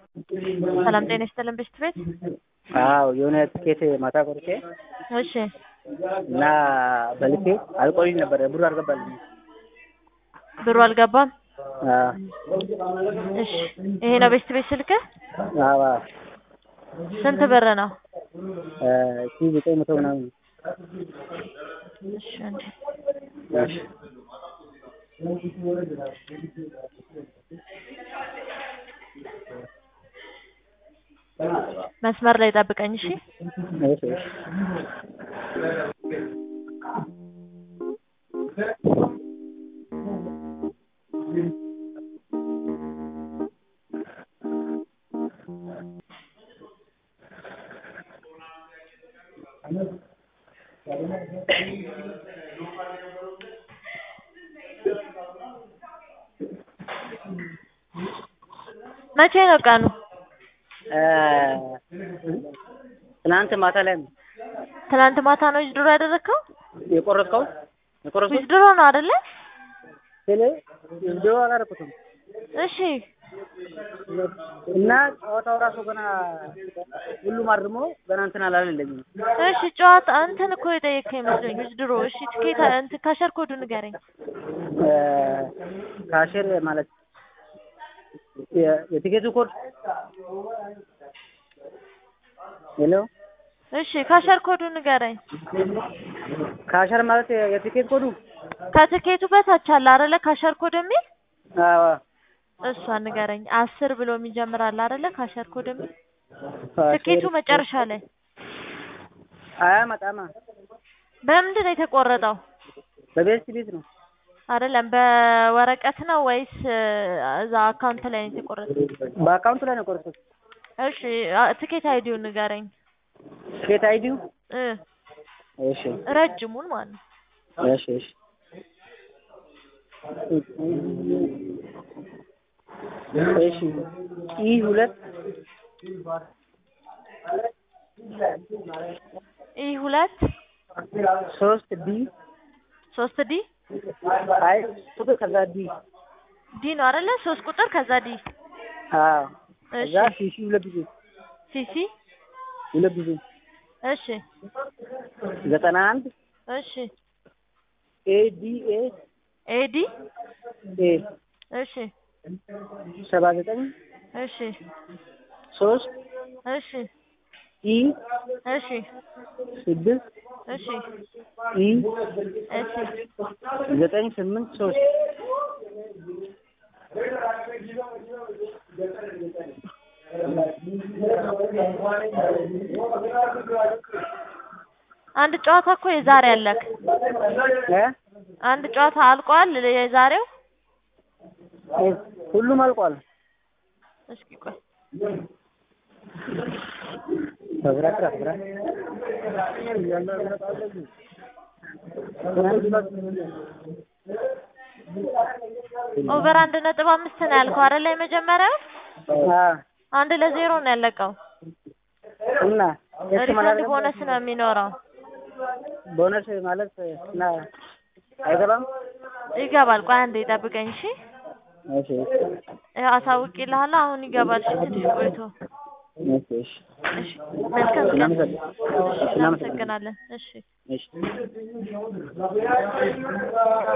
ሰላም ጤና ይስጥልን ብስት ቤት አዎ የሆነ ትኬት ማታ ቆርጬ እሺ እና በልቼ አልቆይም ነበር ብሩ አልገባልኝም። ብሩ አልገባም አዎ እሺ ይሄ ነው ቤስት ቤት ስልክህ አዎ ስንት ብር ነው ሺ ዘጠኝ መቶ ምናምን እሺ አንዴ እሺ መስመር ላይ ጠብቀኝ እሺ እሺ እሺ መቼ ነው ቀኑ ትናንት ማታ ላይ ነው ትናንት ማታ ነው ዊዝድሮ ያደረግከው የቆረጥከው የቆረጥኩት ዊዝድሮ ነው አይደለ ስለ ቪዲዮ አላደረኩትም እሺ እና ጨዋታው ራሱ ገና ሁሉም አርሞ ገና እንትን አላለልኝም። እሺ ጨዋታ እንትን እኮ የጠየቅከኝ መስሎኝ ዊዝድሮ እሺ ትኬት እንትን ካሸር ኮዱ ንገረኝ ካሽር ማለት የ- የቲኬቱ ኮድ ሄሎ እሺ ካሸር ኮዱ ንገረኝ ካሸር ማለት የ- የቲኬት ኮዱ ከትኬቱ በታች አለ አይደለ ካሸር ኮድ የሚል አዎ እሷ ንገረኝ አስር ብሎ የሚጀምር አለ አይደለ ካሸር ኮድ የሚል ካሸር ትኬቱ መጨረሻ ላይ አያመጣማ በምንድን ነው የተቆረጠው በቤስት ቤት ነው አይደለም በወረቀት ነው ወይስ እዛ አካውንት ላይ ነው የተቆረጠው በአካውንቱ ላይ ነው የቆረጥኩት። እሺ አ- ትኬት አይዲውን ንገረኝ ትኬት አይዲው እ እሺ ረጅሙን ማለት ነው እሺ እሺ እሺ ኢ ሁለት ኢ ሁለት ሶስት ዲ ሶስት ዲ አይ ቁጥር ከዛ ዲ ዲ ነው አይደለ ሶስት ቁጥር ከዛ ዲ አዎ እሺ ከዛ ሲ ሲ ሁለት ጊዜ ሲሲ ሁለት ጊዜ እሺ ዘጠና አንድ እሺ ኤ ዲ ኤ ኤዲ ኤ እሺ ሰባ ዘጠኝ እሺ ሶስት እሺ ኢ እሺ ስድስት እሺ ኢ እሺ ዘጠኝ ስምንት ሶስት አንድ ጨዋታ እኮ የዛሬ አለክ እ አንድ ጨዋታ አልቋል የዛሬው ሁሉም አልቋል። እስኪ ቆይ ተብራ ትራ ትራ ኦቨር አንድ ነጥብ አምስት ነው ያልከው አይደለ የመጀመሪያው አ አንድ ለዜሮ ነው ያለቀው እና እሱ ሪፈንድ ማለት ቦነስ ነው የሚኖረው ቦነስ ማለት እና አይገባም። ይገባል ቆይ አንዴ ጠብቀኝ እሺ እሺ ይኸው አሳውቅልሃለሁ አሁን ይገባል እሺ ትንሽ ቆይቶ እሺ እሺ እሺ መልካም ቀን እናመሰግናለን። እሺ እናመሰግናለን እሺ እሺ